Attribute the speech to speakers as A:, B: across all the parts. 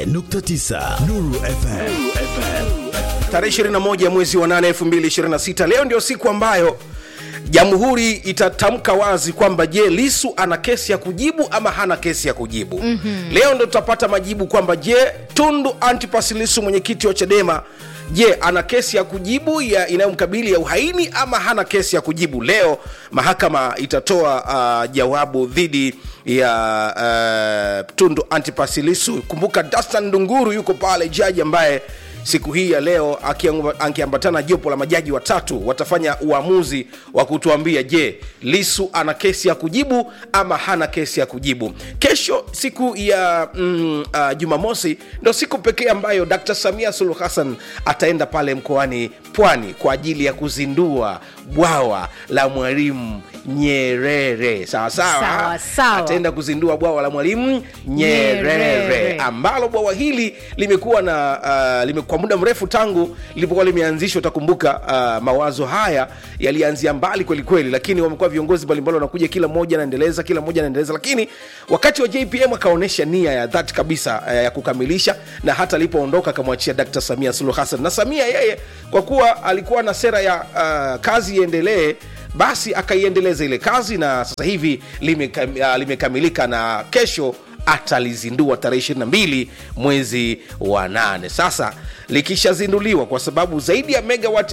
A: 88.9 Nuru FM.
B: tarehe 21 mwezi wa 8 2026 leo ndio siku ambayo jamhuri itatamka wazi kwamba je lisu ana kesi ya kujibu ama hana kesi ya kujibu mm-hmm. leo ndo tutapata majibu kwamba je tundu antipas lisu mwenyekiti wa chadema je ana kesi ya kujibu ya inayomkabili ya uhaini ama hana kesi ya kujibu leo mahakama itatoa uh, jawabu dhidi ya uh, tundu antipas lisu kumbuka dastan ndunguru yuko pale jaji ambaye siku hii ya leo akiamba- akiambatana na jopo la majaji watatu watafanya uamuzi wa kutuambia je lisu ana kesi ya kujibu ama hana kesi ya kujibu kesho siku ya mm, uh, jumamosi ndo siku pekee ambayo dr samia suluhu hassan ataenda pale mkoani pwani kwa ajili ya kuzindua bwawa la mwalimu nyerere sawa sawa
C: Sawa, sawa.
B: ataenda kuzindua bwawa la mwalimu nyerere
C: Nyerere.
B: ambalo bwawa hili limekuwa na uh, lime, kwa muda mrefu tangu lilipokuwa limeanzishwa utakumbuka uh, mawazo haya yalianzia mbali kwelikweli lakini wamekuwa viongozi mbalimbali wanakuja kila mmoja anaendeleza kila mmoja anaendeleza lakini wakati wa jpm akaonyesha nia ya dhati kabisa uh, ya kukamilisha na hata alipoondoka akamwachia dkt samia suluhu hassan na samia yeye kwa kuwa alikuwa na sera ya uh, kazi iendelee basi akaiendeleza ile kazi na sasa hivi limekam- uh, limekamilika na kesho atalizindua tarehe 22 mwezi wa 8 sasa likishazinduliwa kwa sababu zaidi ya megawat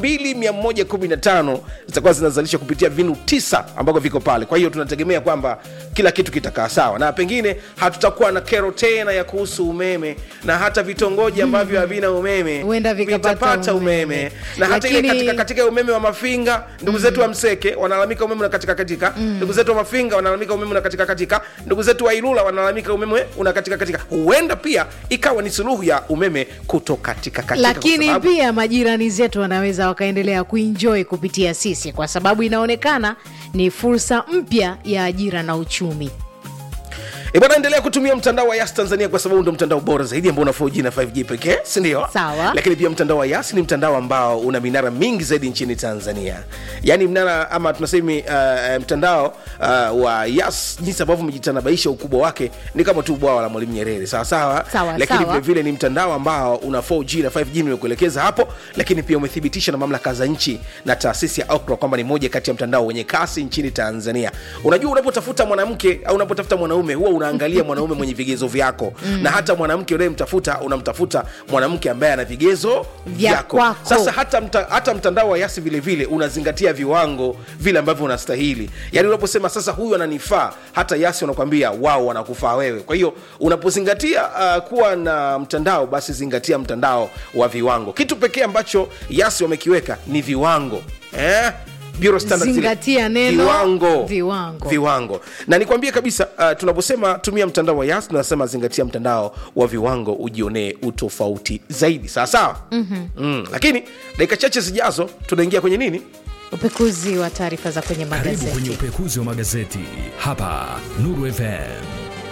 B: 2115 zitakuwa zinazalishwa kupitia vinu tisa ambavyo viko pale kwa hiyo tunategemea kwamba kila kitu kitakaa sawa na pengine hatutakuwa na kero tena ya kuhusu umeme na hata vitongoji ambavyo havina umeme
C: Huenda vikapata
B: vitapata umeme,
C: umeme.
B: na hata ile
C: Lakini-
B: katika, katika umeme wa mafinga ndugu zetu wa mseke wanalalamika umeme unakatika katika ndugu zetu wa mafinga wanalalamika umeme unakatika katika ndugu zetu wa ilula wanalalamika umeme unakatika katika huenda pia ikawa ni suluhu ya umeme kutokatika katika kwa
C: lakini
B: sababu-
C: pia majirani zetu wanaweza wakaendelea kuenjoy kupitia sisi kwa sababu inaonekana ni fursa mpya ya ajira na uchumi
B: E bwana, endelea kutumia mtandao wa Yas Tanzania kwa sababu ndio mtandao bora zaidi ambao una 4G na 5G pekee, si ndio?
C: Sawa.
B: Lakini pia mtandao wa Yas ni mtandao ambao una minara mingi zaidi nchini Tanzania, yaani mnara ama tunasema uh, mtandao uh, wa Yas jinsi ambavyo umejitanabaisha ukubwa wake ni kama tu bwawa la Mwalimu Nyerere, sawa sawa.
C: Sawa,
B: Lakini
C: sawa.
B: vile vile ni mtandao ambao una 4G na 5G nimekuelekeza hapo, lakini pia umethibitisha na mamlaka za nchi na taasisi ya Ookla kwamba ni moja kati ya mtandao wenye kasi nchini Tanzania. Unajua, unapotafuta mwanamke au unapotafuta mwanaume huwa unaangalia mwanaume mwenye vigezo vyako mm. na hata mwanamke unayemtafuta unamtafuta mwanamke ambaye ana vigezo
C: Vya
B: vyako.
C: kwako.
B: Sasa hata, mta, hata mtandao wa Yasi vile vile unazingatia viwango vile ambavyo unastahili. Yaani unaposema sasa huyu ananifaa, hata Yasi wanakwambia wao wanakufaa wewe. Kwa hiyo unapozingatia uh, kuwa na mtandao, basi zingatia mtandao wa viwango. Kitu pekee ambacho Yasi wamekiweka ni viwango eh? Bureau standards zile.
C: Zingatia neno
B: viwango,
C: viwango.
B: viwango. Na nikwambie kabisa uh, tunaposema tumia mtandao wa Yas tunasema zingatia mtandao wa viwango ujionee utofauti zaidi, sawa sawa. mm-hmm. mm. Lakini dakika chache zijazo tunaingia kwenye nini?
C: upekuzi wa taarifa za kwenye
A: Karibu kwenye
C: magazeti
A: upekuzi wa magazeti hapa Nuru FM.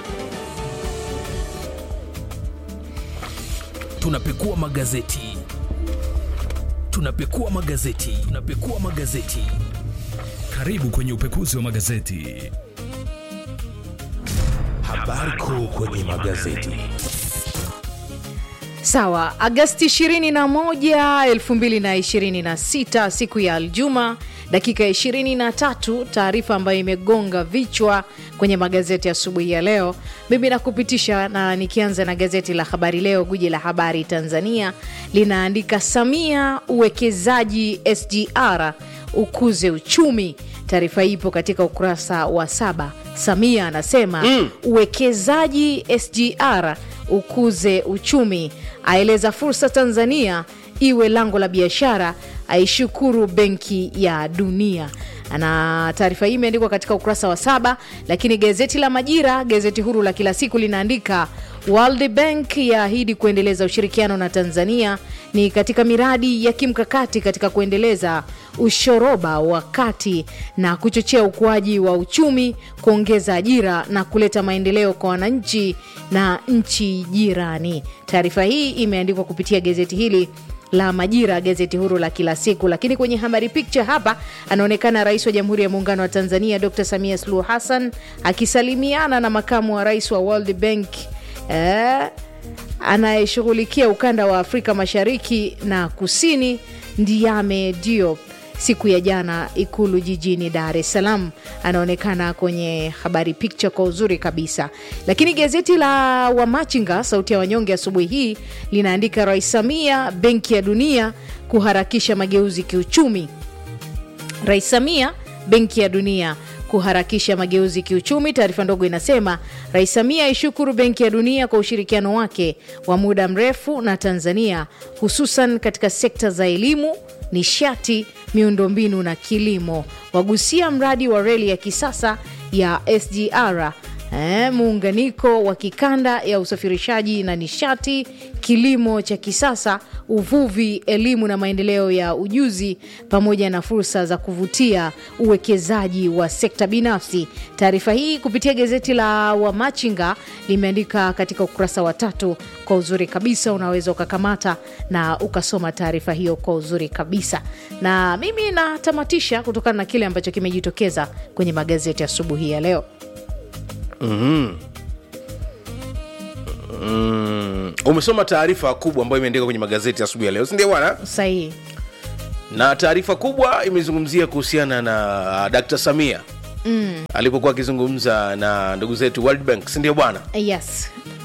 D: tunapekua magazeti tunapekua magazeti tunapekua magazeti
A: Karibu kwenye upekuzi wa magazeti.
D: habari kuu kwenye magazeti
C: sawa agasti 21 2026 siku ya aljuma dakika 23 taarifa ambayo imegonga vichwa kwenye magazeti asubuhi ya leo mimi nakupitisha na nikianza na gazeti la habari leo guji la habari tanzania linaandika samia uwekezaji sgr ukuze uchumi taarifa hii ipo katika ukurasa wa saba samia anasema mm. uwekezaji sgr ukuze uchumi aeleza fursa tanzania iwe lango la biashara aishukuru benki ya dunia na taarifa hii imeandikwa katika ukurasa wa saba lakini gazeti la majira gazeti huru la kila siku linaandika world bank yaahidi kuendeleza ushirikiano na tanzania ni katika miradi ya kimkakati katika kuendeleza ushoroba wa kati na kuchochea ukuaji wa uchumi kuongeza ajira na kuleta maendeleo kwa wananchi na nchi jirani taarifa hii imeandikwa kupitia gazeti hili la Majira, gazeti huru la kila siku. Lakini kwenye habari picture hapa anaonekana Rais wa Jamhuri ya Muungano wa Tanzania Dr. Samia Suluhu Hassan akisalimiana na makamu wa rais wa World Bank eh, anayeshughulikia ukanda wa Afrika Mashariki na Kusini, Ndiame Diop siku ya jana Ikulu jijini Dar es Salaam. Anaonekana kwenye habari picture kwa uzuri kabisa. Lakini gazeti la Wamachinga Sauti ya Wanyonge asubuhi hii linaandika Rais Samia, Benki ya Dunia kuharakisha mageuzi kiuchumi. Rais Samia, Benki ya Dunia kuharakisha mageuzi kiuchumi. Taarifa ndogo inasema Rais Samia aishukuru Benki ya Dunia kwa ushirikiano wake wa muda mrefu na Tanzania, hususan katika sekta za elimu, nishati, miundombinu na kilimo. Wagusia mradi wa reli ya kisasa ya SGR eh, muunganiko wa kikanda ya usafirishaji na nishati, kilimo cha kisasa, uvuvi, elimu na maendeleo ya ujuzi, pamoja na fursa za kuvutia uwekezaji wa sekta binafsi. Taarifa hii kupitia gazeti la Wamachinga limeandika katika ukurasa wa tatu kwa uzuri kabisa. Unaweza ukakamata na ukasoma taarifa hiyo kwa uzuri kabisa, na mimi natamatisha kutokana na kile ambacho kimejitokeza kwenye magazeti asubuhi ya leo.
B: Mm, umesoma taarifa kubwa ambayo imeandikwa kwenye magazeti asubuhi ya leo, si ndio bwana?
C: Sahihi.
B: Na taarifa kubwa imezungumzia kuhusiana na Dr. Samia mm. alipokuwa akizungumza na ndugu zetu World Bank, si ndio bwana?
C: Yes.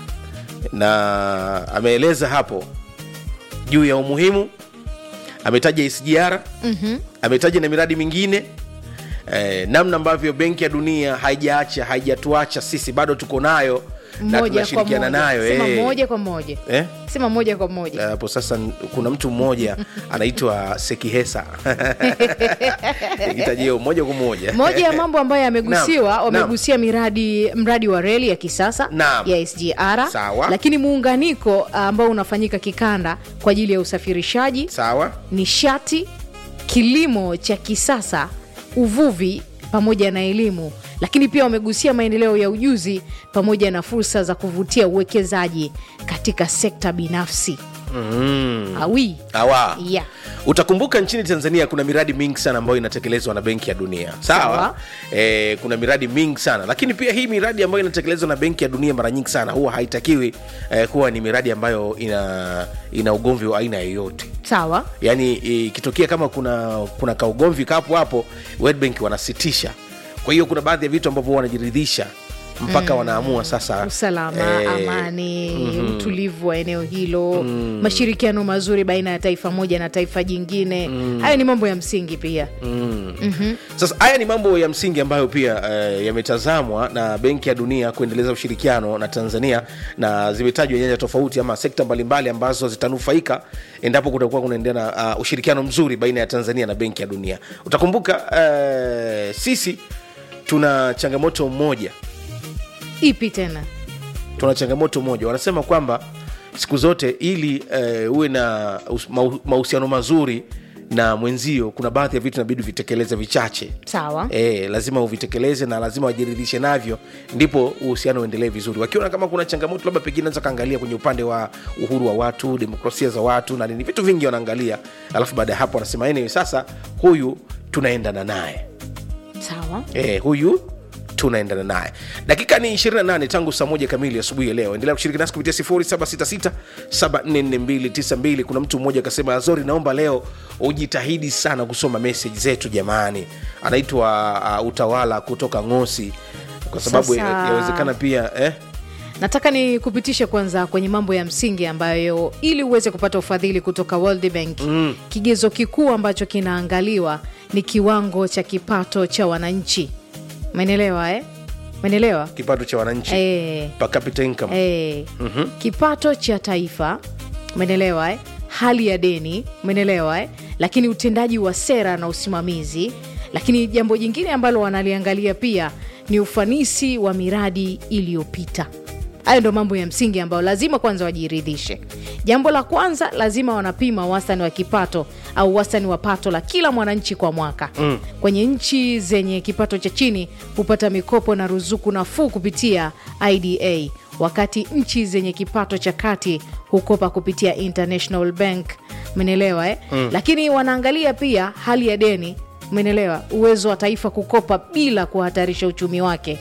B: Na ameeleza hapo juu ya umuhimu, ametaja SGR mm-hmm. ametaja na miradi mingine eh, namna ambavyo Benki ya Dunia haijaacha haijatuacha sisi, bado tuko nayo na
C: Moja kwa
B: tunashirikiana
C: moja.
B: nayo
C: Sema
B: eh.
C: moja kwa moja.
B: Eh?
C: Sema moja kwa moja.
B: hapo sasa n- kuna mtu mmoja anaitwa sekihesa itajio moja kwa moja
C: moja ya mambo ambayo yamegusiwa
B: Naam,
C: wamegusia miradi mradi wa reli ya kisasa
B: Naam.
C: ya SGR
B: Sawa.
C: lakini muunganiko ambao unafanyika kikanda kwa ajili ya usafirishaji
B: sawa
C: nishati kilimo cha kisasa uvuvi pamoja na elimu lakini pia wamegusia maendeleo ya ujuzi pamoja na fursa za kuvutia uwekezaji katika sekta binafsi
B: mm.
C: awi
B: awa
C: yeah.
B: utakumbuka nchini tanzania kuna miradi mingi sana ambayo inatekelezwa na benki ya dunia sawa,
C: Sawa.
B: E, kuna miradi mingi sana lakini pia hii miradi ambayo inatekelezwa na benki ya dunia mara nyingi sana huwa haitakiwi eh, kuwa ni miradi ambayo ina ina ugomvi wa aina yoyote
C: sawa
B: yaani ikitokea kama kuna kuna kaugomvi kapo hapo World Bank wanasitisha kwa hiyo kuna baadhi ya vitu ambavyo wanajiridhisha mpaka wanaamua sasa
C: usalama
B: eh,
C: amani utulivu wa eneo hilo mashirikiano mazuri baina ya taifa moja na taifa jingine hayo ni mambo ya msingi pia
B: Sasa haya ni mambo ya msingi ambayo pia eh, yametazamwa na Benki ya Dunia kuendeleza ushirikiano na Tanzania, na zimetajwa nyanja tofauti ama sekta mbalimbali ambazo zitanufaika endapo kutakuwa kunaendelea na uh, ushirikiano mzuri baina ya Tanzania na Benki ya Dunia. Utakumbuka eh, sisi tuna changamoto moja,
C: ipi tena
B: tuna changamoto moja, wanasema kwamba siku zote ili eh, uwe na us- mahu- mahusiano mazuri na mwenzio, kuna baadhi ya vitu inabidi vitekeleze vichache
C: sawa
B: e, lazima uvitekeleze na lazima wajiridhishe navyo ndipo uhusiano uendelee vizuri wakiona kama kuna changamoto labda pengine naweza kaangalia kwenye upande wa uhuru wa watu demokrasia za watu na nini vitu vingi wanaangalia alafu baada ya hapo wanasema anyway, sasa huyu tunaendana naye
C: sawa
B: e, huyu tunaendana naye dakika ni 28 tangu saa moja kamili asubuhi ya leo endelea kushiriki nasi kupitia 0766744292 kuna mtu mmoja akasema azori naomba leo ujitahidi sana kusoma meseji zetu jamani anaitwa uh, utawala kutoka ngosi kwa sababu
C: Sasa-
B: ya- yawezekana pia eh?
C: nataka ni kupitisha kwanza kwenye mambo ya msingi ambayo ili uweze kupata ufadhili kutoka World Bank mm. kigezo kikuu ambacho kinaangaliwa ni kiwango cha kipato cha wananchi menelewa eh? menelewa
B: kipato cha wananchi
C: eh.
B: per capita income
C: Eh, kipato cha taifa umenelewa eh? hali ya deni umenelewa eh? lakini utendaji wa sera na usimamizi lakini jambo jingine ambalo wanaliangalia pia ni ufanisi wa miradi iliyopita hayo ndo mambo ya msingi ambayo lazima kwanza wajiridhishe jambo la kwanza lazima wanapima wastani wa kipato au wastani wa pato la kila mwananchi kwa mwaka mm. kwenye nchi zenye kipato cha chini hupata mikopo na ruzuku nafuu kupitia ida wakati nchi zenye kipato cha kati hukopa kupitia international bank menelewa eh? mm. lakini wanaangalia pia hali ya deni menelewa uwezo wa taifa kukopa bila kuhatarisha uchumi wake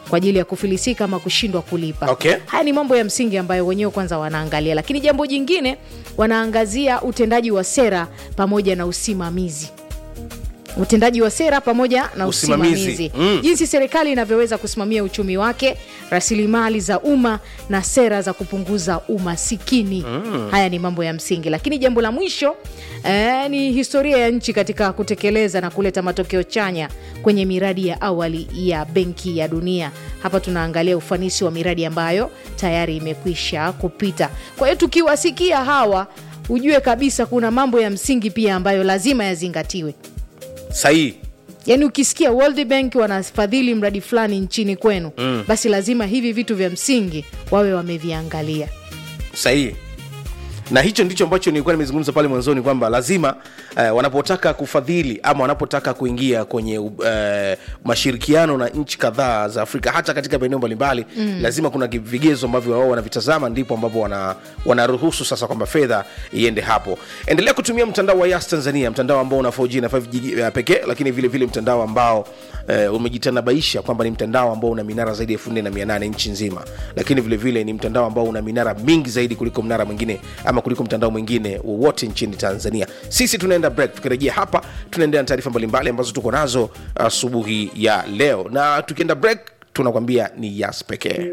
C: kwa ajili ya kufilisika ama kushindwa kulipa
B: Okay.
C: haya ni mambo ya msingi ambayo wenyewe kwanza wanaangalia lakini jambo jingine wanaangazia utendaji wa sera pamoja na usimamizi utendaji wa sera pamoja na
B: Usimamizi.
C: usimamizi,
B: Mm.
C: jinsi serikali inavyoweza kusimamia uchumi wake rasilimali za umma na sera za kupunguza umasikini mm. haya ni mambo ya msingi lakini jambo la mwisho eh, ni historia ya nchi katika kutekeleza na kuleta matokeo chanya kwenye miradi ya awali ya benki ya dunia hapa tunaangalia ufanisi wa miradi ambayo tayari imekwisha kupita kwa hiyo tukiwasikia hawa ujue kabisa kuna mambo ya msingi pia ambayo lazima yazingatiwe
B: sahihi
C: yaani ukisikia World Bank wanafadhili mradi fulani nchini kwenu mm. basi lazima hivi vitu vya msingi wawe wameviangalia
B: sahihi na hicho ndicho ambacho nilikuwa nimezungumza pale mwanzoni kwamba lazima eh, wanapotaka kufadhili ama wanapotaka kuingia kwenye uh, mashirikiano na nchi kadhaa za afrika hata katika maeneo mbalimbali mm. lazima kuna ki- vigezo ambavyo wao wanavitazama ndipo ambapo wana, wanaruhusu sasa kwamba fedha iende hapo endelea kutumia mtandao wa yas tanzania mtandao ambao una 4G na 5G pekee lakini vile vile mtandao ambao eh, umejitanabaisha kwamba ni mtandao ambao una minara zaidi ya 4800 nchi nzima lakini vile vile ni mtandao ambao una minara mingi zaidi kuliko mnara mwingine ama kuliko mtandao mwingine wowote nchini tanzania sisi tunaenda break tukirejea hapa tunaendelea na taarifa mbalimbali ambazo tuko nazo asubuhi ya leo na tukienda break tunakwambia ni yas pekee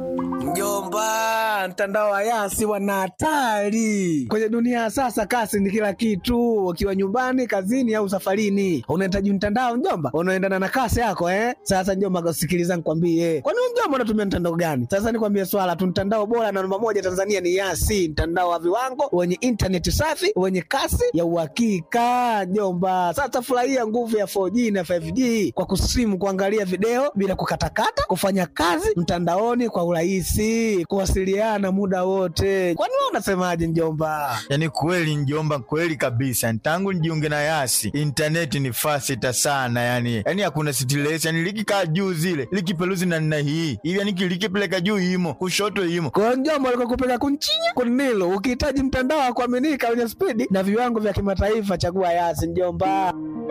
E: Mjomba, mtandao wa Yasi wana hatari kwenye dunia ya sasa. Kasi ni kila kitu, ukiwa nyumbani, kazini au safarini, unahitaji mtandao mjomba, unaendana na kasi yako eh. Sasa mjomba, sikiliza nikwambie, kwani wewe mjomba unatumia mtandao gani? Sasa nikwambie swala tu, mtandao bora na namba moja Tanzania ni Yasi, mtandao wa viwango wenye intaneti safi wenye kasi ya uhakika mjomba. Sasa furahia nguvu ya 4G na 5G kwa kusimu, kuangalia video bila kukatakata, kufanya kazi mtandaoni kwa urahisi, kuwasiliana muda wote. Kwani wewe unasemaje mjomba?
F: yaani kweli njomba kweli kabisa tangu nijiunge na yasi intaneti ni fasita sana yani yani hakuna stress yani likikaa juu zile likipeluzi na nna hii hivi yani likipeleka juu imo kushoto imo
E: Kwa hiyo mjomba, alikuwa kupeka kunchinya kunilo. Ukihitaji mtandao wa kuaminika wenye spidi na viwango vya kimataifa, chagua Yasi mjomba.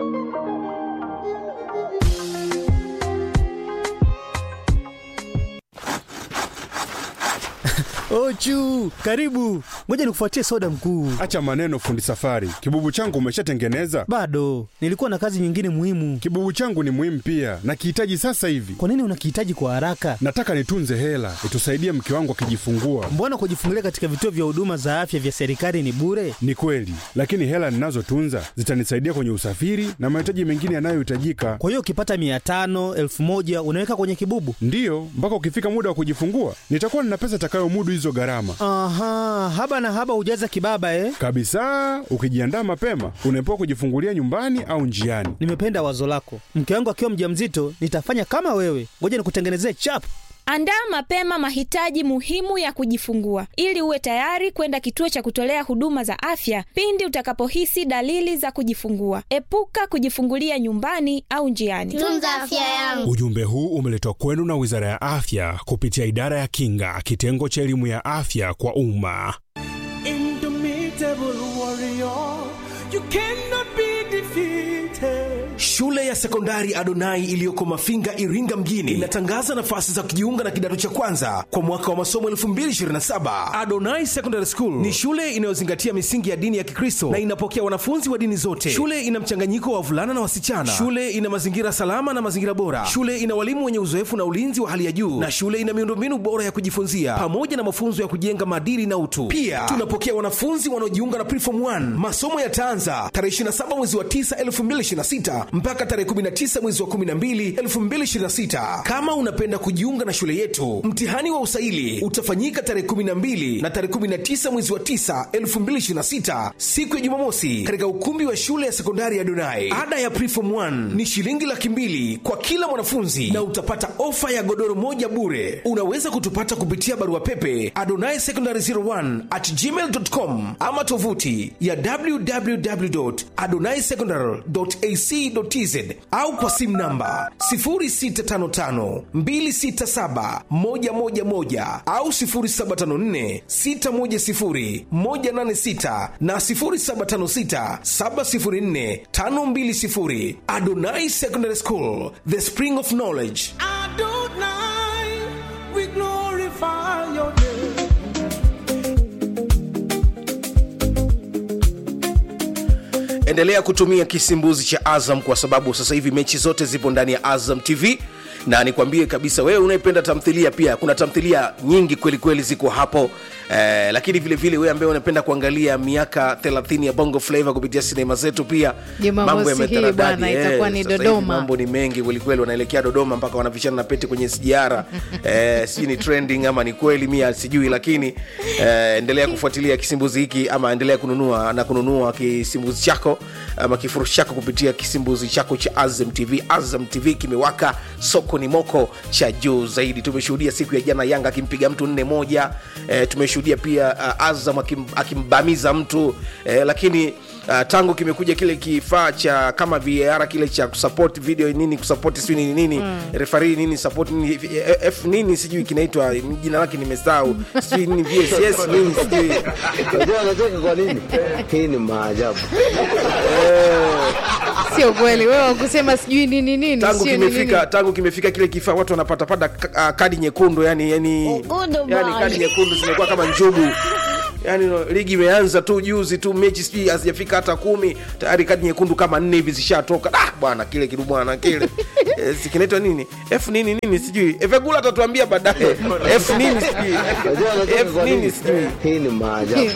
G: Ochu, karibu. Ngoja nikufuatie soda mkuu.
H: Acha maneno fundi safari. Kibubu changu umeshatengeneza?
G: Bado nilikuwa na kazi nyingine muhimu.
H: Kibubu changu ni muhimu pia, nakihitaji sasa hivi.
G: Kwa nini unakihitaji kwa haraka?
H: Nataka nitunze hela itusaidie mke wangu akijifungua.
G: Mbona kujifungulia katika vituo vya huduma za afya vya serikali ni bure?
H: Ni kweli, lakini hela ninazotunza zitanisaidia kwenye usafiri na mahitaji mengine yanayohitajika.
G: Kwa hiyo ukipata mia tano elfu moja unaweka kwenye kibubu?
H: Ndiyo, mpaka ukifika muda wa kujifungua nitakuwa nina pesa itakayomudu hizo gharama
G: Aha, haba na haba hujaza kibaba eh?
H: kabisa. Ukijiandaa mapema, unaepuka kujifungulia nyumbani au njiani.
G: Nimependa wazo lako. Mke wangu akiwa mjamzito nitafanya kama wewe. Ngoja nikutengenezee chap.
I: Andaa mapema mahitaji muhimu ya kujifungua ili uwe tayari kwenda kituo cha kutolea huduma za afya pindi utakapohisi dalili za kujifungua. Epuka kujifungulia nyumbani au njiani.
J: tunza afya yangu
A: Ujumbe huu umeletwa kwenu na Wizara ya Afya kupitia Idara ya Kinga, kitengo cha elimu ya afya kwa umma.
B: Shule ya sekondari Adonai iliyoko Mafinga, Iringa mjini inatangaza nafasi za kujiunga na kidato cha kwanza kwa mwaka wa masomo 2027. Adonai Secondary School ni shule inayozingatia misingi ya dini ya Kikristo na inapokea wanafunzi wa dini zote. Shule ina mchanganyiko wa wavulana na wasichana. Shule ina mazingira salama na mazingira bora. Shule ina walimu wenye uzoefu na ulinzi wa hali ya juu, na shule ina miundombinu bora ya kujifunzia pamoja na mafunzo ya kujenga maadili na utu. Pia tunapokea wanafunzi wanaojiunga na Preform 1. Masomo yataanza tarehe 27 mwezi wa 9 2026 mpaka tarehe 19 mwezi wa 12 2026. Kama unapenda kujiunga na shule yetu, mtihani wa usaili utafanyika tarehe 12 na tarehe 19 mwezi wa 9 2026, siku ya Jumamosi, katika ukumbi wa shule ya sekondari ya Donai. Ada ya Preform 1 ni shilingi laki mbili kwa kila mwanafunzi na utapata ofa ya godoro moja bure. Unaweza kutupata kupitia barua pepe adonai secondary 01 at gmail.com ama tovuti ya www.adonaisecondary.ac.tz au kwa simu namba 0655267111 au 0754610186 na 0756704520. Adonai Secondary School, the spring of knowledge.
E: Adonai.
B: endelea kutumia kisimbuzi cha azam kwa sababu sasa hivi mechi zote zipo ndani ya azam tv na nikwambie kabisa wewe unayependa tamthilia pia kuna tamthilia nyingi kweli kweli ziko hapo eh, lakini vile vile wewe ambaye unapenda kuangalia miaka 30 ya bongo flava kupitia sinema zetu pia
C: Jumamosi hii
B: yametaradadi.
C: bwana, itakuwa ni
B: sasa hivi
C: Dodoma.
B: mambo ni mengi kwelikweli wanaelekea dodoma mpaka wanavishana na pete kwenye sijara eh, sijui ni trending ama ni kweli mia sijui lakini eh, endelea kufuatilia kisimbuzi hiki ama endelea kununua na kununua kisimbuzi chako ama kifurushi chako kupitia kisimbuzi chako cha azam tv azam tv kimewaka soko ni moko cha juu zaidi tumeshuhudia siku ya jana yanga akimpiga mtu nne moja eh, tumeshuhudia pia uh, azam akim, akimbamiza mtu eh, lakini uh, tangu kimekuja kile kifaa cha kama var kile cha kusupport video nini kusupport sijui nini nini mm. refari nini support nini F- f nini sijui kinaitwa jina lake nimesahau sijui nini vss nini sijui
E: Unajua anacheka kwa nini? Hii ni maajabu.
C: sio kweli wewe kusema sijui nini nini
B: tangu
C: sio nini
B: kimefika
C: nini.
B: tangu kimefika kile kifaa watu wanapatapata ka- ah, kadi nyekundu yani yani, yani kadi nyekundu zimekuwa kama njugu yani no, ligi imeanza tu juzi tu mechi sijui hazijafika hata kumi tayari kadi nyekundu kama nne hivi zishatoka ah, bwana kile kidu bwana kile Eh, si kinaitwa nini f nini nini sijui evegula atatuambia baadaye f nini sijui
E: Unajua anacheka
B: f
E: kwa
B: nini
E: nini?
B: sijui
E: Hii ni maajabu.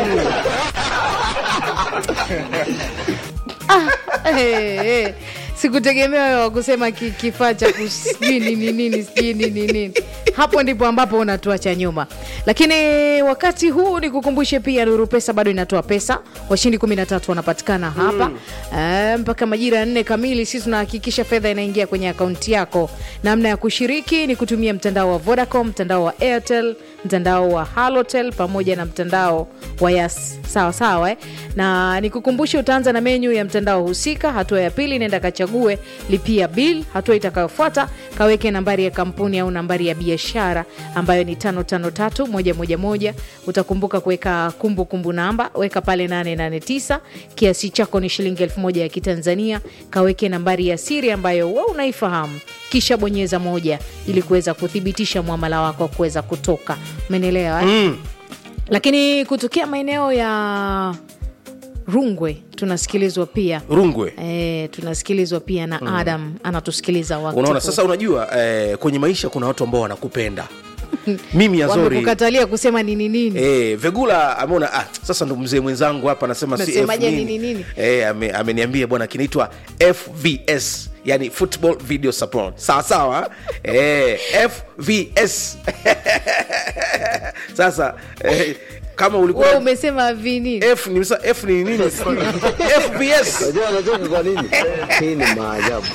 C: Eh, eh. sikutegemea wewe wa kusema ki- kifaa cha ku- sijui nini nini sijui nini nini hapo ndipo ambapo unatuacha nyuma lakini wakati huu ni kukumbushe pia nuru pesa bado inatoa pesa washindi 13 wanapatikana hapa mm. mpaka majira ya nne kamili sisi tunahakikisha fedha inaingia kwenye akaunti yako namna ya kushiriki ni kutumia mtandao wa vodacom mtandao wa airtel mtandao wa halotel pamoja na mtandao wa yas sawa sawa eh? na nikukumbushe utaanza na menyu ya mtandao husika hatua ya pili nenda kachague lipia bill hatua itakayofuata kaweke nambari ya kampuni au nambari ya biashara ambayo ni 553111 utakumbuka kuweka kumbukumbu namba weka pale 889 kiasi chako ni shilingi 1000 ya kitanzania kaweke nambari ya siri ambayo we unaifahamu kisha bonyeza moja ili kuweza kuthibitisha mwamala wako kuweza kutoka umenielewa eh?
B: mm.
C: lakini kutokea maeneo ya rungwe tunasikilizwa pia
B: rungwe
C: e, tunasikilizwa pia na mm. adam anatusikiliza wakati
B: unaona
C: huu.
B: sasa unajua eh, kwenye maisha kuna watu ambao wanakupenda mimi azori
C: wamekukatalia kusema nini nini
B: Eh, vegula ameona ah, sasa ndo mzee mwenzangu hapa anasema si F
C: Nasemaje
B: nini.
C: nini nini?
B: Eh, ame- ameniambia bwana kinaitwa fvs yani football video support sawa sawa eh, fvs sasa eh, kama
C: we
B: ulikuwa
C: umesema vinini
B: f ni f ni nini fvs
E: Unajua anacheka kwa nini? Hii ni maajabu.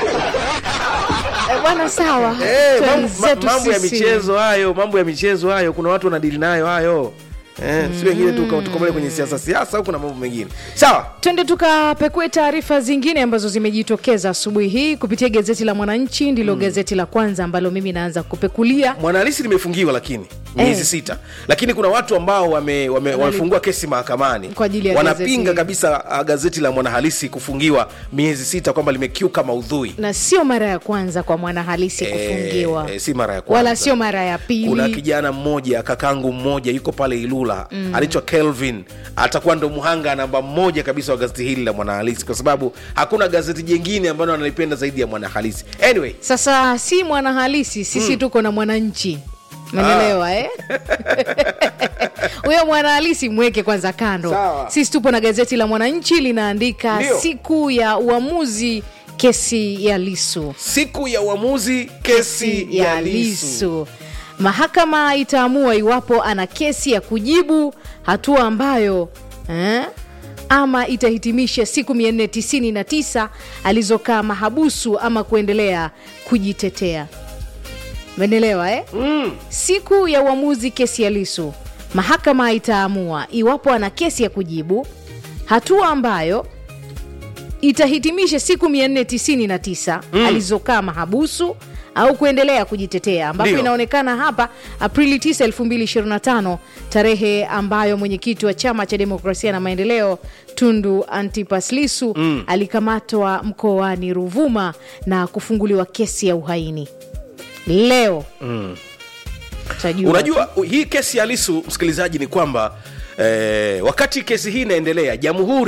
C: Eh, bwana sawa
B: Eh, mambo- ma-
C: Twenzetu
B: mambo ya
C: sisi.
B: michezo hayo mambo ya michezo hayo kuna watu wanadili nayo hayo eh, si wengine tu tukomele kwenye siasa siasa huku na mambo mengine sawa
C: twende tukapekue taarifa zingine ambazo zimejitokeza asubuhi hii kupitia gazeti la mwananchi ndilo mm. gazeti la kwanza ambalo mimi naanza kupekulia
B: mwanahalisi limefungiwa lakini miezi
C: Eh.
B: sita lakini kuna watu ambao wame, wame, wamefungua kesi mahakamani
C: Kwa ajili ya
B: wanapinga
C: gazeti.
B: kabisa uh, gazeti la mwanahalisi kufungiwa miezi sita kwamba limekiuka maudhui
C: na sio mara ya kwanza kwa mwanahalisi kufungiwa
B: eh, si mara ya kwanza
C: wala sio mara ya pili
B: kuna kijana mmoja kakangu mmoja yuko pale ilula mm. anaitwa kelvin atakuwa ndo mhanga namba mmoja kabisa wa gazeti hili la mwanahalisi kwa sababu hakuna gazeti jengine ambalo analipenda zaidi ya mwanahalisi anyway
C: sasa si mwanahalisi sisi tuko na mwananchi menelewa eh? huyo mwanahalisi mweke kwanza kando
B: Sawa.
C: sisi tupo na gazeti la mwananchi linaandika
B: Ndio.
C: siku ya uamuzi kesi ya lisu
B: siku ya uamuzi kesi ya lisu
C: lisu mahakama itaamua iwapo ana kesi ya kujibu hatua ambayo eh, ama itahitimisha siku 499 alizokaa mahabusu ama kuendelea kujitetea menelewa eh?
B: mm.
C: siku ya uamuzi kesi ya lisu mahakama itaamua iwapo ana kesi ya kujibu hatua ambayo itahitimisha siku 499 mm. alizokaa mahabusu au kuendelea kujitetea ambapo
B: Ndio.
C: inaonekana hapa aprili 9 2025 tarehe ambayo mwenyekiti wa chama cha demokrasia na maendeleo tundu antipas lisu mm. alikamatwa mkoani ruvuma na kufunguliwa kesi ya uhaini leo
B: Mm.
C: tajua
B: unajua u- hii kesi ya lisu msikilizaji ni kwamba eh, wakati kesi hii inaendelea jamhuri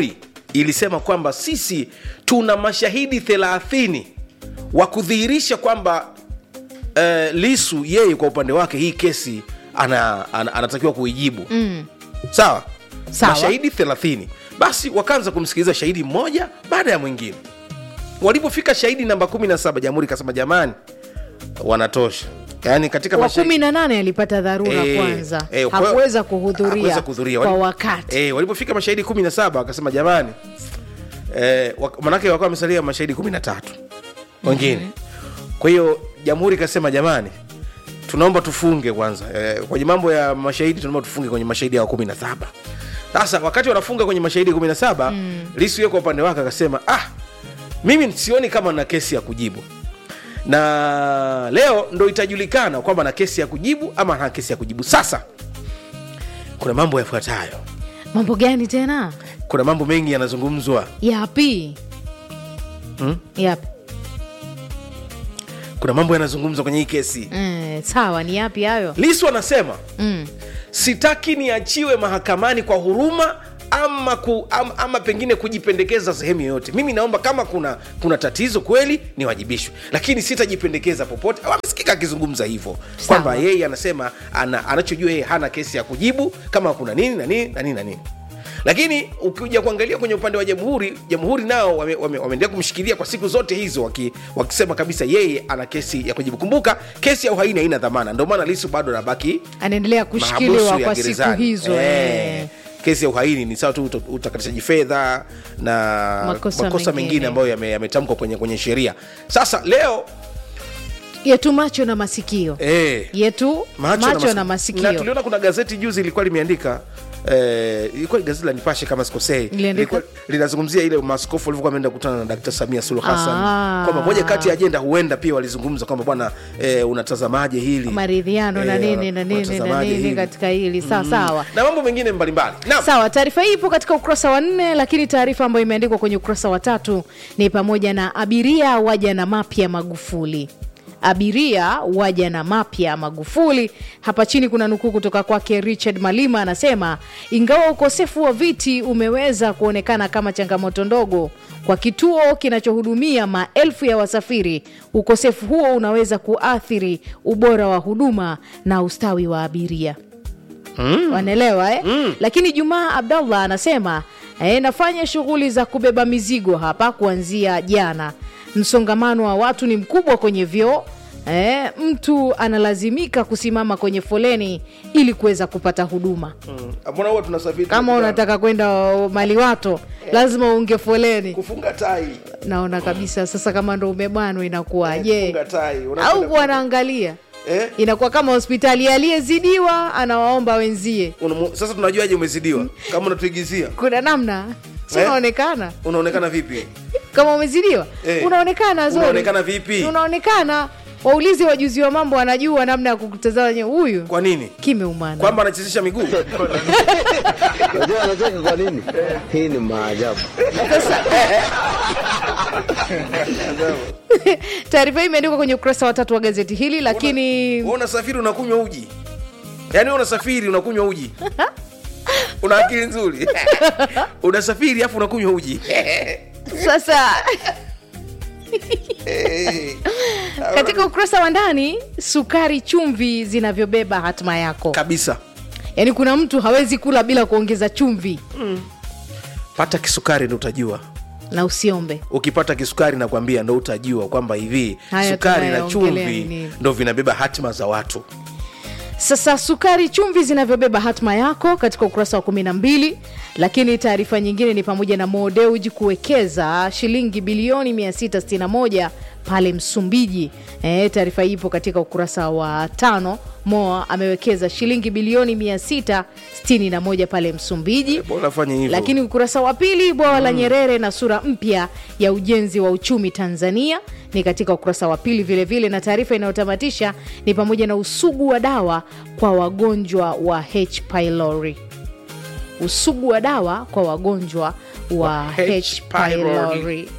B: ilisema kwamba sisi tuna mashahidi thelathini wa kudhihirisha kwamba uh, lisu yeye kwa upande wake hii kesi ana, ana, anatakiwa kuijibu
C: Mm.
B: sawa
C: Sawa.
B: mashahidi thelathini basi wakaanza kumsikiliza shahidi mmoja baada ya mwingine walipofika shahidi namba 17 jamhuri ikasema jamani wanatosha yaani katika
C: wa
B: mashahidi
C: kumi na nane alipata dharura
B: Eh,
C: kwanza
B: eh, kwa hiyo-
C: hakuweza kuhudhuria
B: hakuweza kuhudhuria.
C: kwa
B: Wali-
C: wakati
B: eh, walipofika mashahidi 17 wakasema jamani eh, wak- manake wakawa wamesalia mashahidi 13 wengine kwa hiyo jamhuri ikasema jamani tunaomba tufunge kwanza eh, kwenye mambo ya mashahidi tunaomba tufunge kwenye mashahidi ya 17 sasa wakati wanafunga kwenye mashahidi 17 mm. lisu yeye kwa upande wake akasema ah mimi sioni kama na kesi ya kujibu na leo ndo itajulikana kwamba na kesi ya kujibu ama na kesi ya kujibu sasa kuna mambo yafuatayo
C: mambo gani tena
B: kuna mambo mengi yanazungumzwa
C: yapi
B: hmm?
C: yapi
B: kuna mambo yanazungumzwa kwenye hii kesi
C: mm, sawa ni yapi hayo
B: lisu anasema
C: mm.
B: sitaki niachiwe mahakamani kwa huruma ama, ku, ama, ama pengine kujipendekeza sehemu yoyote mimi naomba kama kuna kuna tatizo kweli niwajibishwe lakini sitajipendekeza popote amesikika akizungumza hivyo kwamba yeye anasema ana, anachojua yeye hana kesi ya kujibu kama kuna nini na nini na nini na nini lakini ukija kuangalia kwenye upande wa jamhuri jamhuri nao wameendelea wame, wame kumshikilia kwa siku zote hizo waki, wakisema kabisa yeye ana kesi ya kujibu kumbuka kesi ya uhaini haina dhamana ndio maana lisu bado anabaki
C: anaendelea kushikiliwa
B: mahabusu ya
C: kwa siku
B: gerezani.
C: hizo
B: Eh,
C: eh.
B: kesi ya uhaini ni sawa tu uta- utakatishaji fedha na
C: Makosa
B: makosa,
C: mengine.
B: mengine ambayo yame- yametamkwa kwenye, kwenye sheria sasa leo
C: yetu macho na masikio
B: eh,
C: yetu macho,
B: macho,
C: na,
B: na,
C: masikio
B: na tuliona kuna gazeti juzi ilikuwa limeandika Eh, ilikuwa ni gazeti la nipashe kama sikosei
C: Iliandika-
B: Ilikuwa linazungumzia ile maaskofu walivyokuwa wameenda kukutana na dkt samia suluhu hassan
C: Ah.
B: kwamba moja kati ya ajenda huenda pia walizungumza kwamba bwana eh, unatazamaje hili
C: maridhiano na
B: Eh,
C: nini na nini na
B: unatazamaje
C: nini
B: hili?
C: katika hili sawa sawa
B: na mambo mengine mbalimbali Naam.
C: sawa taarifa hii ipo katika ukurasa wa nne lakini taarifa ambayo imeandikwa kwenye ukurasa wa tatu ni pamoja na abiria waja na mapya magufuli abiria waja na mapya magufuli hapa chini kuna nukuu kutoka kwake richard malima anasema ingawa ukosefu wa viti umeweza kuonekana kama changamoto ndogo kwa kituo kinachohudumia maelfu ya wasafiri ukosefu huo unaweza kuathiri ubora wa huduma na ustawi wa abiria mm. wanaelewa eh? mm. lakini jumaa abdallah anasema eh, nafanya shughuli za kubeba mizigo hapa kuanzia jana msongamano wa watu ni mkubwa kwenye vyoo eh, mtu analazimika kusimama kwenye foleni ili kuweza kupata huduma
B: Mm. mbona huwa tunasafiri
C: kama
B: tunakutana?
C: unataka kwenda uh, maliwato lazima uunge foleni
B: kufunga tai
C: naona kabisa sasa kama ndo umebanwa inakuwaje
B: kufunga tai
C: au
B: Unapenda-
C: wanaangalia
B: eh?
C: inakuwa kama hospitali aliyezidiwa anawaomba wenzie
B: Unamu- sasa tunajuaje umezidiwa kama unatuigizia
C: kuna namna si
B: Eh?
C: unaonekana
B: unaonekana vipi
C: kama umezidiwa
B: Eh.
C: unaonekana zuri.
B: Unaonekana vipi?
C: unaonekana waulizi wajuzi wa mambo wanajua namna ya kukutazama wenyewe. huyu
B: kwa nini
C: kimeumana
B: kwamba anachezesha miguu
J: Unajua anacheka kwa nini? Hii ni maajabu.
C: taarifa hii imeandikwa kwenye ukurasa wa tatu wa gazeti hili lakini
B: Wewe unasafiri unakunywa uji yaani wewe unasafiri unakunywa uji una akili nzuri unasafiri afu unakunywa uji
C: sasa katika ukurasa wa ndani sukari chumvi zinavyobeba hatima yako
B: kabisa
C: yaani kuna mtu hawezi kula bila kuongeza chumvi
B: pata kisukari ndo utajua
C: na usiombe
B: ukipata kisukari nakwambia ndo utajua kwamba hivi
C: Haya
B: sukari na
C: tunayaongelea
B: chumvi
C: nini?
B: ndo vinabeba hatima za watu
C: sasa sukari chumvi zinavyobeba hatma yako katika ukurasa wa kumi na mbili lakini taarifa nyingine ni pamoja na modeuji kuwekeza shilingi bilioni 661 pale msumbiji e, taarifa hii ipo katika ukurasa wa tano moa amewekeza shilingi bilioni 661 pale msumbiji
B: bora fanye hivyo
C: lakini ukurasa wa pili bwawa la nyerere na sura mpya ya ujenzi wa uchumi tanzania ni katika ukurasa wa pili vilevile vile, na taarifa inayotamatisha ni pamoja na usugu wa dawa kwa wagonjwa wa h pylori usugu wa dawa kwa wagonjwa wa
B: H.
C: h pylori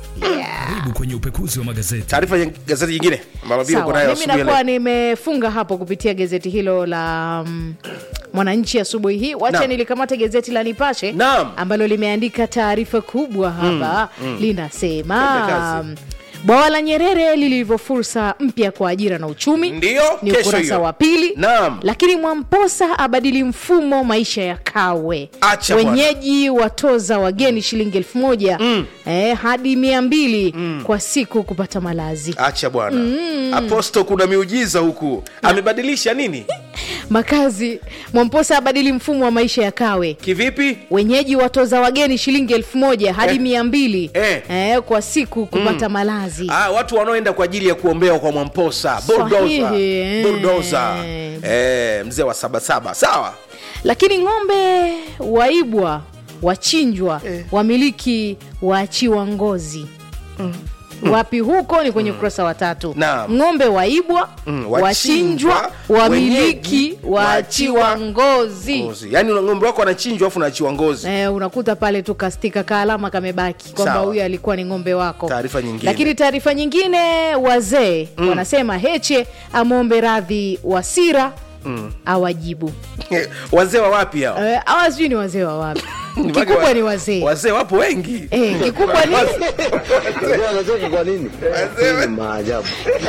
D: Karibu kwenye upekuzi wa magazeti.
B: taarifa ya gazeti nyingine ambalo pia uko
C: Sawa,
B: nayo
C: mimi
B: asubuhi ya
C: nakuwa
B: leo.
C: nimefunga hapo kupitia gazeti hilo la mm, Mwananchi asubuhi hii. Wacha
B: Naam.
C: nilikamate gazeti la Nipashe
B: Naam.
C: ambalo limeandika taarifa kubwa hapa
B: mm.
C: linasema
B: Twende kazi.
C: mm, bwawa la Nyerere lilivyo fursa mpya kwa ajira na uchumi
B: Ndio,
C: ni
B: kesho
C: ukurasa
B: hiyo.
C: wa pili.
B: Naam.
C: Lakini Mwamposa abadili mfumo maisha ya Kawe.
B: Acha bwana.
C: Wenyeji watoza wageni shilingi elfu moja eh, hadi mia mbili kwa siku kupata malazi.
B: acha bwana aposto kuna miujiza huku amebadilisha nini
C: Makazi Mwamposa abadili mfumo wa maisha ya Kawe.
B: kivipi
C: Wenyeji watoza wageni shilingi elfu moja hadi
B: Eh.
C: mia mbili
B: Eh.
C: eh, kwa siku kupata malazi.
B: Ah, watu wanaoenda kwa ajili ya kuombea kwa Mwamposa bulldozer,
C: Sahihi, eh.
B: bulldozer. Eh, mzee wa sabasaba sawa
C: Lakini ng'ombe waibwa, wachinjwa, wamiliki waachiwa ngozi. Wapi huko ni kwenye ukurasa wa tatu.
B: Naam.
C: Ng'ombe waibwa,
B: Mm,
C: wachinjwa,
B: wachinjwa,
C: wamiliki
B: wenyeji,
C: waachiwa
B: waachiwa
C: ngozi.
B: ngozi yaani una- ng'ombe wako anachinjwa afu naachiwa ngozi
C: Eh, unakuta pale tu kastika kaalama kamebaki kwamba
B: Sawa.
C: huyu alikuwa ni ng'ombe wako.
B: Taarifa nyingine.
C: Lakini taarifa nyingine, wazee wanasema Heche amwombe radhi Wasira awajibu.
B: wazee wa wapi hao
C: Eh, hawa sijui ni wazee wa wapi.
B: Ni wake
C: Kikubwa
B: wa-
C: ni wazee.
B: wazee wapo wengi
C: Eh, kikubwa ni
J: Unajua anacheka kwa nini? Hii ni maajabu.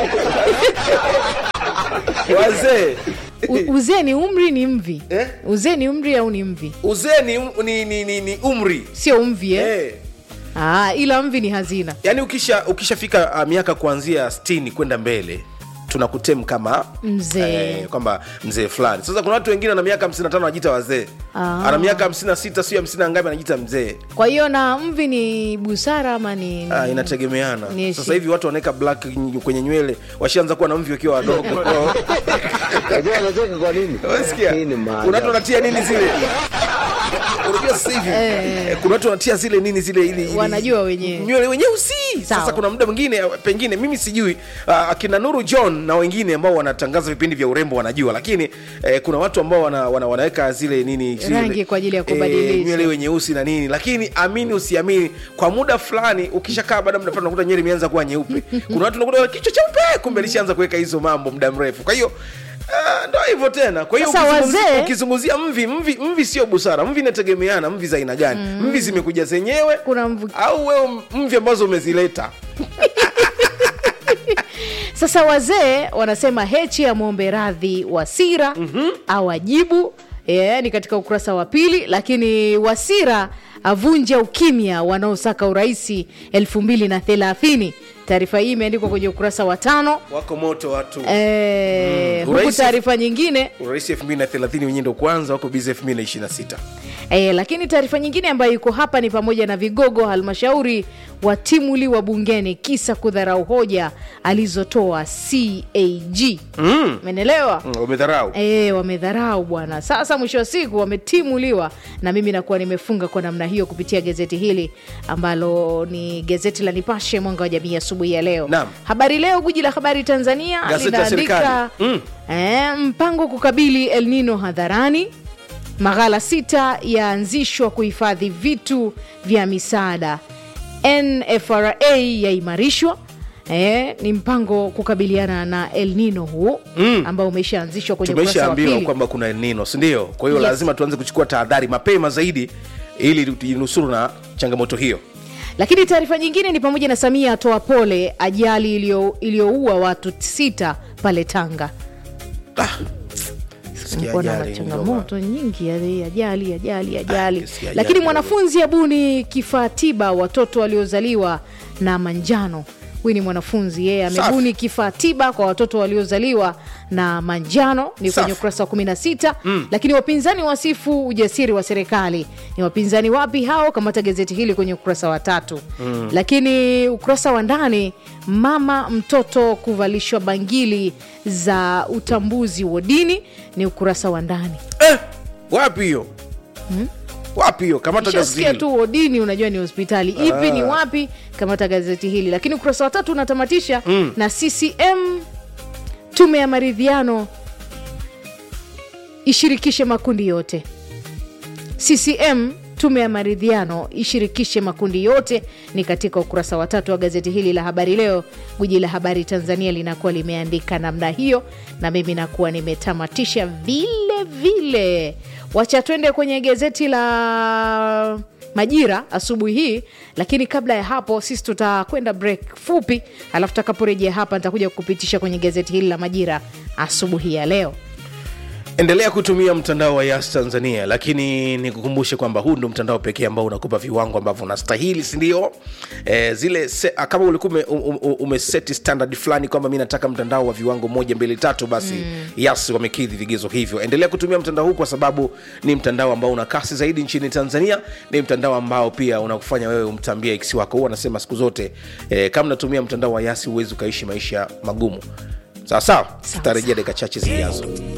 B: wazee
C: u- uzee ni umri ni mvi.
B: Eh?
C: Uzee ni umri au ni mvi?
B: uzee ni, ni, ni, ni, ni umri
C: Sio mvi eh?
B: eh.
C: Ah, ila mvi ni hazina.
B: yaani ukisha ukishafika uh, miaka kuanzia 60 kwenda mbele tunakutem kama
C: Mzee.
B: eh, kwamba mzee fulani sasa kuna watu wengine ana miaka 55 anajiita wazee
C: Ah.
B: ana miaka 56 sio 50 ngapi anajiita mzee
C: Kwa hiyo na mvi ni busara ama ni,
B: Ah, inategemeana
C: Ni
B: sasa
C: shi-
B: hivi watu wanaweka black ny- kwenye nywele washaanza kuwa na mvi wakiwa wadogo
J: Unajua anacheka kwa nini?
B: Unasikia?
J: Hii ni
B: kuna watu
J: maajabu.
B: wanatia nini zile unajua sasa hivi eh, kuna watu wanatia zile nini zile ili, ili
C: Wanajua wenyewe.
B: nywele wenyeusi
C: Sawa.
B: sasa kuna muda mwingine eh, pengine mimi sijui uh, akina nuru john na wengine ambao wanatangaza vipindi vya urembo wanajua lakini eh, kuna watu ambao wana, wana, wanaweka zile nini zile,
C: Rangi kwa ajili ya kubadilisha.
B: eh, nywele wenyeusi na nini lakini amini usiamini kwa muda fulani ukishakaa baada ya muda fulani unakuta nywele imeanza kuwa nyeupe kuna watu unakuta kichwa cheupe kumbe alishaanza kuweka hizo mambo muda mrefu kwa hiyo Uh, ndo hivyo tena kwa hiyo
C: Sasa
B: ukizungumzia-
C: wazee-
B: ukizungumzia mvi mvi mvi sio busara mvi inategemeana mvi za aina gani mvi zimekuja zenyewe
C: Kuna mvu-
B: au wewe mvi ambazo umezileta
C: Sasa wazee wanasema Heche amwombe radhi Wasira awajibu. Yeah, ni katika ukurasa wa pili, lakini Wasira avunja ukimya wanaosaka uraisi elfu mbili na thelathini. Taarifa hii imeandikwa kwenye ukurasa wa tano.
B: wako moto watu
C: Eh,
B: Mm.
C: huku
B: Uraisi-
C: taarifa nyingine
B: urais 2030 wenyewe ndo kwanza wako bizi 2026
C: E, lakini taarifa nyingine ambayo iko hapa ni pamoja na vigogo halmashauri watimuliwa bungeni kisa kudharau hoja alizotoa CAG.
B: mm.
C: Umeelewa?
B: mm, umedharau
C: E, wamedharau bwana. Sasa mwisho wa siku wametimuliwa, na mimi nakuwa nimefunga kwa namna hiyo kupitia gazeti hili ambalo ni gazeti la Nipashe mwanga wa jamii asubuhi ya leo.
B: Naam.
C: Habari Leo, guji la habari Tanzania
B: Gazeti la
C: linaandika
B: serikali. Mm.
C: e, mpango kukabili El Nino hadharani maghala sita yaanzishwa kuhifadhi vitu vya misaada. NFRA yaimarishwa. E, ni mpango kukabiliana na El Nino huu
B: Mm.
C: ambao umeshaanzishwa kwenye ukurasa wa
B: tumeshaambiwa
C: pili.
B: kwamba kuna nino sindio kwa hiyo
C: Yes.
B: lazima tuanze kuchukua tahadhari mapema zaidi ili tujinusuru na changamoto hiyo
C: Lakini taarifa nyingine ni pamoja na Samia atoa pole ajali iliyo- iliyoua watu sita pale Tanga.
B: Sikia
C: Kumekuwa na
B: ajali,
C: changamoto nyingi ya ajali ajali ajali,
B: kisikia ajali
C: lakini
B: kidogo.
C: mwanafunzi abuni kifaa tiba watoto waliozaliwa na manjano. Huyu ni mwanafunzi yeye
B: Safi.
C: amebuni kifaa tiba kwa watoto waliozaliwa na manjano, ni
B: Safi.
C: kwenye ukurasa wa 16. Lakini wapinzani wasifu ujasiri wa serikali. Ni wapinzani wapi hao? Kamata gazeti hili kwenye ukurasa wa tatu. Lakini ukurasa wa ndani, mama mtoto kuvalishwa bangili za utambuzi wa dini, ni ukurasa wa ndani.
B: eh, wapi hiyo wapi hiyo kamata gazeti
C: Ukishasikia
B: hili.
C: tu wodini unajua ni hospitali ipi ni wapi kamata gazeti hili lakini ukurasa wa tatu unatamatisha na ccm tume ya maridhiano ishirikishe makundi yote ccm tume ya maridhiano ishirikishe makundi yote ni katika ukurasa wa tatu wa gazeti hili la habari leo guji la habari tanzania linakuwa limeandika namna hiyo na mimi nakuwa nimetamatisha vile vile wacha twende kwenye gazeti la majira asubuhi hii lakini kabla ya hapo sisi tutakwenda break fupi alafu takaporejea hapa nitakuja kupitisha kwenye gazeti hili la majira asubuhi ya leo
B: endelea kutumia mtandao wa yas tanzania lakini nikukumbushe kwamba huu ndo mtandao pekee ambao unakupa viwango ambavyo unastahili sindio e, zile se, ah, kama ulikuwa ume, um, um, umeseti standard fulani kwamba mi nataka mtandao wa viwango moja mbili tatu basi mm. yas wamekidhi vigezo hivyo endelea kutumia mtandao huu kwa sababu ni mtandao ambao una kasi zaidi nchini tanzania ni mtandao ambao pia unakufanya wewe umtambia iksi wako huu anasema siku zote e, kama natumia mtandao wa yasi huwezi ukaishi maisha magumu sawa sawa tutarejea dakika chache zijazo